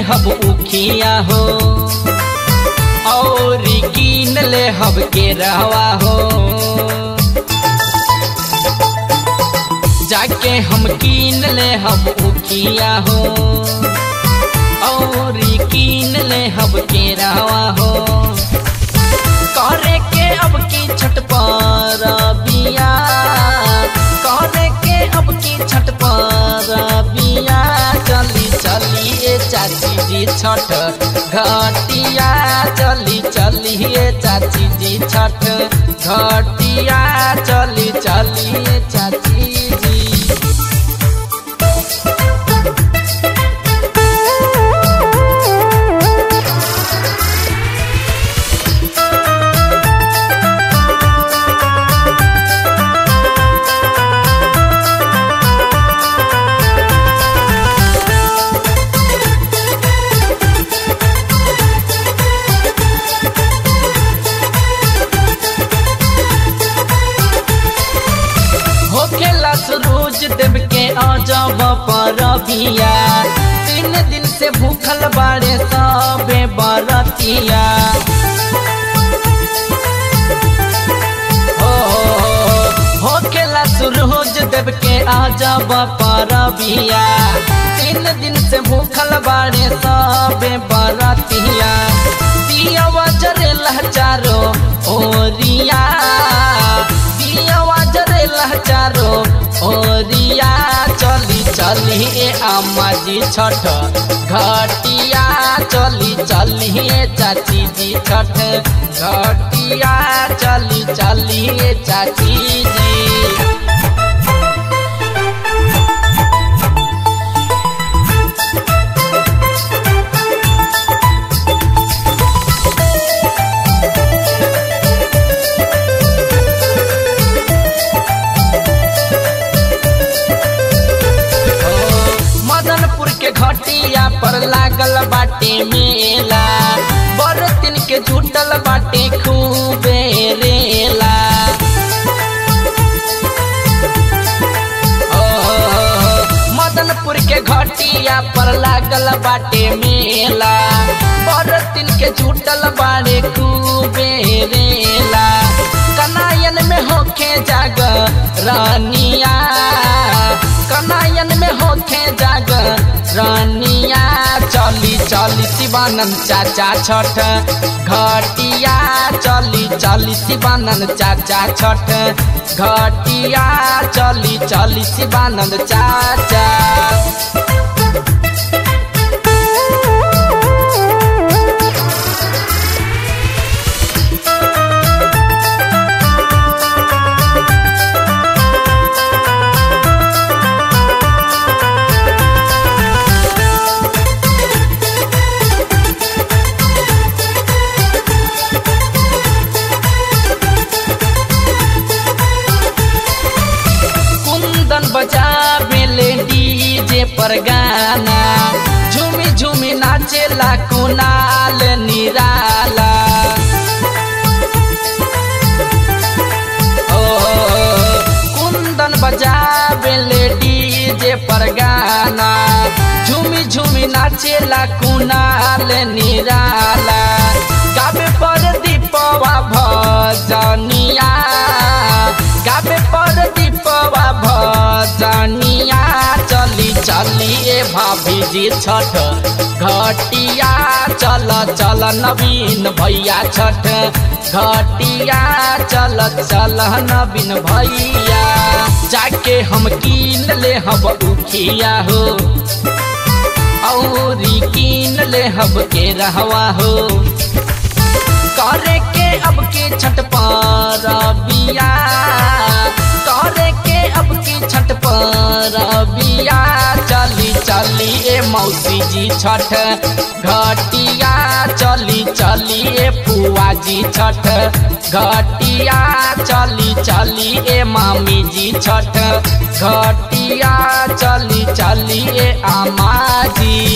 हब उखिया हो और कीन ले हब के रहवा हो जाके हम कीन ले हब उखिया हो और कीन ले हब के रहवा हो करे के अब की छठ पर बिया करे के अब की छठ पर बिया चली चली ए चाची जी छठ घटिया चली चली ए चाची जी छठ घटिया चली चली ए चाची जी होखेला सूरज देव के अजब पर बिया तीन दिन से भूखल बाड़े सबे बरतिया हो, हो, हो, होखेला सूरज देव के अजब पर बिया तीन दिन से भूखल बाड़े सबे बरतिया दिया जरेला चारो ओरिया दिया जरेला चारो ओरिया चली चली ए अम्मा जी छठ घटिया चली चली ए चाची जी छठ घटिया चली चली ए चाची जी मदनपुर के घटिया पर लागल बाटे मेला बरतिन के जुटल बाटे खूबे रेला ओ, मदनपुर के घटिया पर लागल बाटे मेला बरतिन के जुटल बाड़े खूबे रेला कनायन में होखे जाग रानिया कनायन में होखे जाग रानिया चली चली शिवानंद चाचा छठ घटिया चली चली शिवानंद चाचा छठ घटिया चली चली शिवानंद चाचा कुंदन बजा बेले डीजे पर गाना झूमी झूमी नाचेला कुनाल निराला ओ कुंदन बजा बेले डीजे पर गाना झूमी झूमी नाचेला कुनाल निराला गावे पर दीपवा भजनिया गावे पर दीपवा भजनिया चली चली ए भाभी जी छठ घटिया चल चल नवीन भैया छठ घटिया चल चल नवीन भैया जाके हम कीन ले हब उखिया हो औरी कीन ले हब के रहवा हो करे के अब के छठ पर बिया करे के अब के छठ पर बिया चली चली ए मौसी जी छठ घटिया चली चली ए फुआ जी छठ घटिया चली चली ए मामी जी छठ घटिया चली चली ए आमा जी